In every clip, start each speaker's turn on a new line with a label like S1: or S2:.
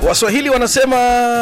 S1: waswahili wanasema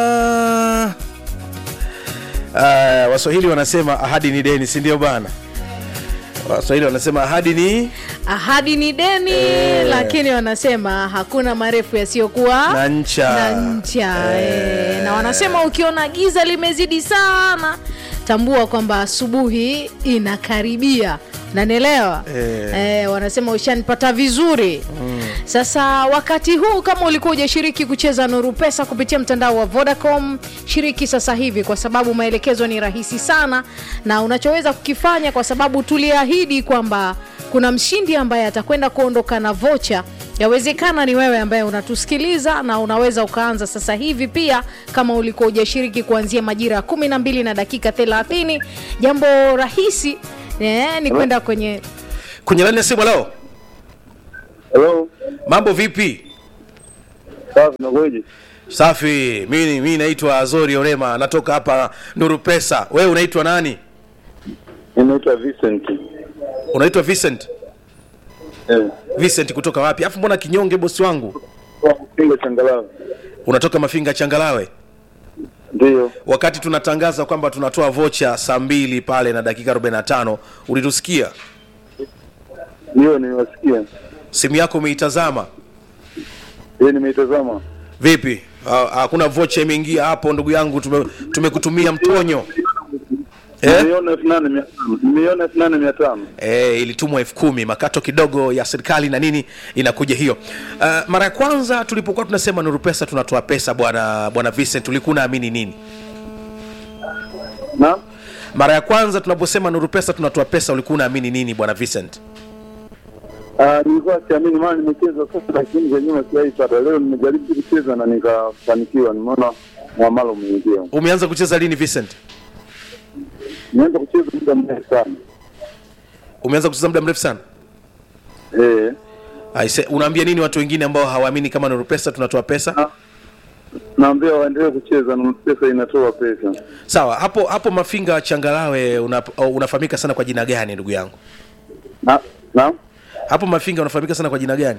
S1: uh, waswahili wanasema ahadi ni deni si ndio bana waswahili wanasema ahadi ni
S2: ahadi ni deni
S1: Eh.
S2: lakini wanasema hakuna marefu yasiyokuwa
S1: Na ncha.
S2: na ncha
S1: Eh.
S2: eh. na wanasema ukiona giza limezidi sana tambua kwamba asubuhi inakaribia nanielewa
S1: Eh.
S2: eh, wanasema ushanipata vizuri mm. sasa wakati huu kama ulikuwa hujashiriki kucheza nuru pesa kupitia mtandao wa vodacom shiriki sasa hivi kwa sababu maelekezo ni rahisi sana na unachoweza kukifanya kwa sababu tuliahidi kwamba kuna mshindi ambaye atakwenda kuondoka na vocha yawezekana ni wewe ambaye unatusikiliza na unaweza ukaanza sasa hivi pia kama ulikuwa hujashiriki kuanzia majira ya kumi na mbili na dakika 30 jambo rahisi eh, ni kwenda kwenye
S1: kwenye laini ya simu leo
S3: Hello.
S1: mambo vipi
S3: Safi nakueje?
S1: safi mi mi naitwa azori orema natoka hapa nuru pesa wewe unaitwa nani
S3: Ninaitwa Vincent.
S1: unaitwa vincent
S3: Eh.
S1: vincent kutoka wapi afu mbona kinyonge bosi wangu
S3: Kwa kupinga changalawe.
S1: unatoka mafinga changalawe
S3: Ndio.
S1: wakati tunatangaza kwamba tunatoa vocha saa mbili pale na dakika 45 ulitusikia
S3: Ndio nimewasikia.
S1: simu yako umeitazama
S3: Yeye nimeitazama.
S1: vipi Ha- hakuna vocha imeingia hapo ndugu yangu tume- tumekutumia mtonyo eh?
S3: Nimeiona elfu nane mia tano. Nimeiona elfu nane mia tano.
S1: Eh, ilitumwa elfu kumi makato kidogo ya serikali na nini inakuja hiyo uh, mara ya kwanza tulipokuwa tunasema nuru pesa tunatoa pesa bwana bwana vincent ulikuwa unaamini nini
S3: Na
S1: mara ya kwanza tunaposema nuru pesa tunatoa pesa ulikuwa unaamini nini bwana vincent
S3: ah, nilikuwa siamini maana nimecheza sasa lakini kwa nyuma sijaipata. Leo nimejaribu kucheza na nikafanikiwa. Nimeona mwamalo umeingia.
S1: umeanza kucheza lini vincent
S3: Nimeanza kucheza muda mrefu sana.
S1: umeanza kucheza muda mrefu sana
S3: Eh.
S1: Aise, unaambia nini watu wengine ambao hawaamini kama nuru pesa tunatoa pesa
S3: Ah. Naambia waendelee kucheza na pesa inatoa pesa.
S1: sawa hapo hapo mafinga changalawe una, unafahamika sana kwa jina gani ndugu yangu
S3: Na na
S1: hapo mafinga unafahamika sana kwa jina gani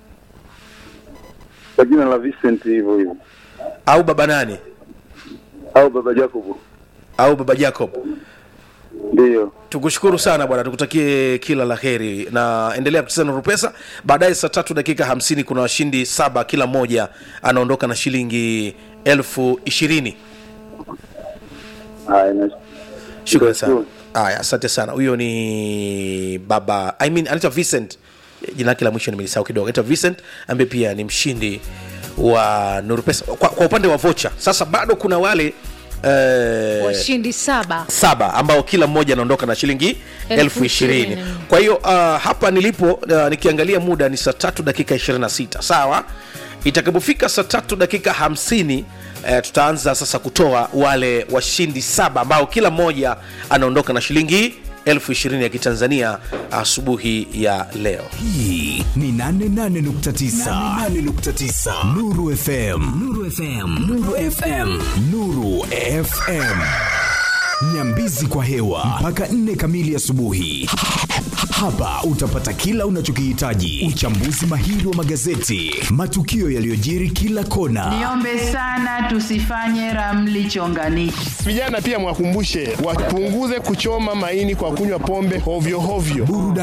S3: kwa jina la Vincent hivyo hivyo.
S1: au baba nani
S3: Au baba Jacob.
S1: au baba jacob
S3: Ndio.
S1: tukushukuru sana bwana tukutakie kila la heri na endelea kucheza nuru pesa baadaye saa tatu dakika hamsini kuna washindi saba kila mmoja anaondoka na shilingi elfu ishirini
S3: Haya, na
S1: shukrani sana
S3: Nashukuru.
S1: haya asante sana huyo ni baba I mean, anaitwa vincent jina lake la mwisho nimelisahau kidogo anaitwa vincent ambaye pia ni mshindi wa nuru pesa kwa, kwa upande wa vocha sasa bado kuna wale eh,
S2: washindi saba
S1: saba ambao kila mmoja anaondoka na shilingi
S2: Elfu
S1: elfu ishirini
S2: ishirini.
S1: kwa hiyo uh, hapa nilipo uh, nikiangalia muda ni saa tatu dakika 26 sawa itakapofika saa tatu dakika hamsini uh, tutaanza sasa kutoa wale washindi saba ambao kila mmoja anaondoka na shilingi elfu ishirini ya kitanzania asubuhi ya leo
S4: hii ni 88.9 nuru fm nuru fm nuru fm nuru fm nyambizi kwa hewa mpaka 4 kamili asubuhi hapa utapata kila unachokihitaji uchambuzi mahiri wa magazeti matukio yaliyojiri kila kona
S5: Niombe sana tusifanye ramli chonganishi.
S6: Vijana pia mwakumbushe wapunguze kuchoma maini kwa kunywa pombe hovyo hovyo.
S4: burudani